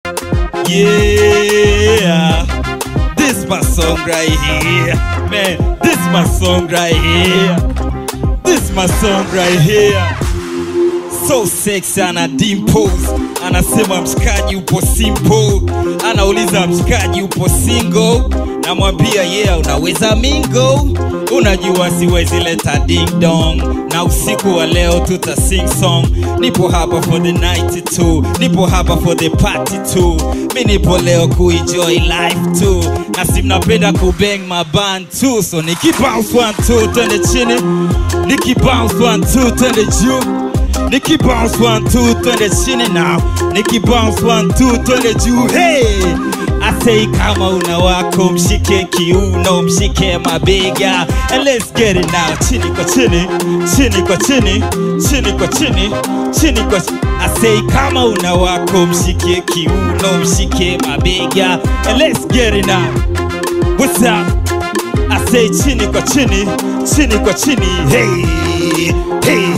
Yeah, this my song right here, man. This my song right here. This my song right here. So sexy ana dimples, anasema mshikaji upo simple, anauliza mshikaji upo single, namwambia yeah, unaweza mingo, unajua siwezi leta ding dong, na usiku wa leo tuta sing song, nipo hapa for the night too, nipo hapa for the party too, mi nipo leo kuenjoy life too, na si mnapenda kubang maban too, so nikibounce one two twende chini, nikibounce one two twende juu Nikki bounce one two twende chini now Nikki bounce one two twende juu hey I say kama una wako mshike kiuno mshike mabega and let's get it now chini kwa chini chini kwa chini chini kwa chini chini kwa chini I say kama una wako mshike kiuno mshike mabega and let's get it now What's up I say chini kwa chini, chini kwa chini. Hey, hey,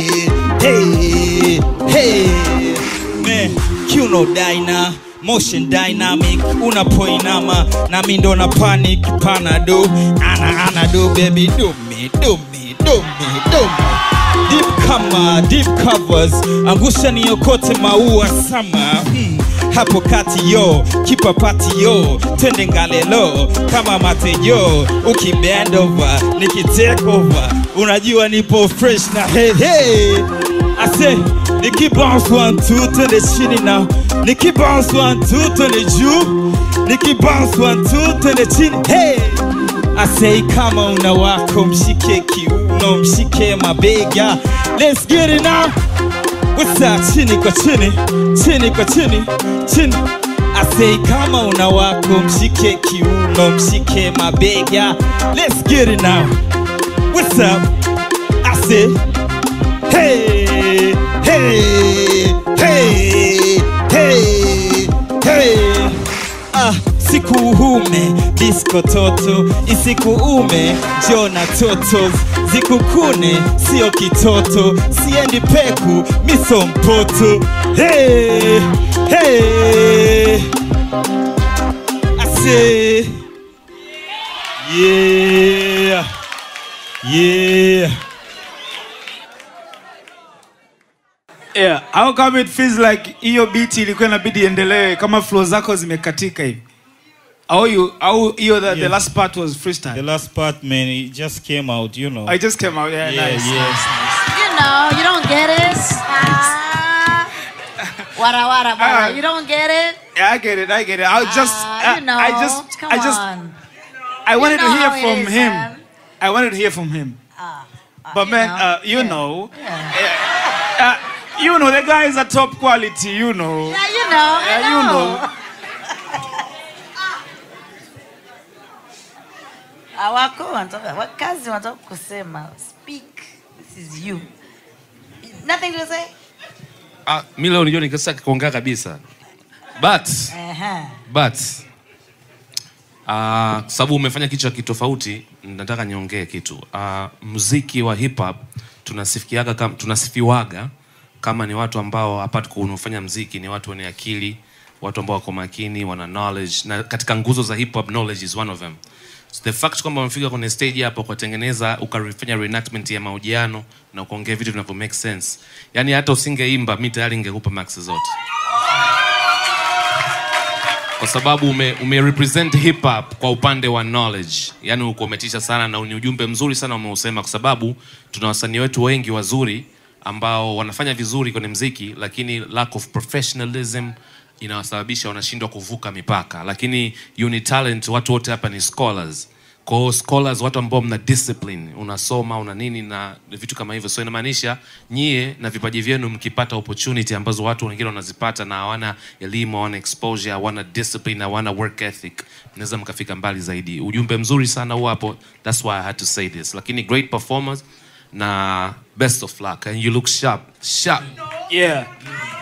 hey, hey. Man, Kuno Dyna, motion dynamic, unapoinama na mi ndo na panic panado, ana ana do baby do me, do me, do me, do me. Deep kama deep covers, angusha niokote maua sama hmm. Hapo kati yo, kipa pati yo, twende ngalelo kama matejo, ukibend over, nikitake over, unajua nipo fresh na hey hey. I say, niki bounce one two twende chini now, niki bounce one two twende juu, niki bounce one two twende chini hey. I say kama una wako mshike kiuno mshike mabega Let's get it now What's up chini kwa chini chini kwa chini chini I say kama una wako mshike kiuno mshike mabega Let's get it now What's up I say Hey hey hey hey hey Ah, siku ume disco toto isikuume jona totos zikukune sio kitoto siendi peku miso mpoto hey, hey. Ase. Yeah. Yeah. Yeah, how come it feels like hiyo beat ilikuwa inabidi iendelee kama flow zako zimekatika hivi? Au you au hiyo the, the Yeah. last part was The freestyle. last part, man, it just came out, you know. I just came out. Yeah, yeah, nice. yes. You know, you don't get it. Ah. Wara wara Ah. wara. You don't get it. Yeah, I get it. I get it. I just Ah, I, you know. I just Come I just on. I wanted know to hear how it from is, him. man. I wanted to hear from him. but you man, know, uh, you yeah, know, Yeah. uh, you know the guy is a top quality, you know. Yeah, you know. I Yeah, you know. Awako wanataka wakazi wanataka kusema speak. This is you. Nothing to say. Ah, mi leo nijua nikasa kuongea kabisa but Aha. but uh, sababu umefanya kitu cha kitofauti nataka niongee kitu uh, mziki wa hip hop tunasifikiaga kam, tunasifiwaga kama ni watu ambao apart kunafanya mziki ni watu wenye akili watu ambao wako makini wana knowledge na katika nguzo za hip hop knowledge is one of them so the fact kwamba umefika kwenye stage hapo ukatengeneza ukafanya reenactment ya mahojiano na ukaongea vitu vinavyo make sense yani hata usingeimba mi tayari ingekupa max zote kwa sababu ume, ume represent hip hop kwa upande wa knowledge yani uko umetisha sana na ni ujumbe mzuri sana umeusema kwa sababu tuna wasanii wetu wengi wazuri ambao wanafanya vizuri kwenye mziki lakini lack of professionalism inawasababisha wanashindwa kuvuka mipaka lakini you need talent watu wote hapa ni scholars kwa hiyo scholars watu ambao mna discipline unasoma una nini na vitu kama hivyo so inamaanisha nyie na vipaji vyenu mkipata opportunity ambazo watu wengine wanazipata na hawana elimu hawana exposure hawana discipline hawana work ethic mnaweza mkafika mbali zaidi ujumbe mzuri sana huo hapo that's why i had to say this lakini great performance na best of luck and you look sharp sharp Yeah.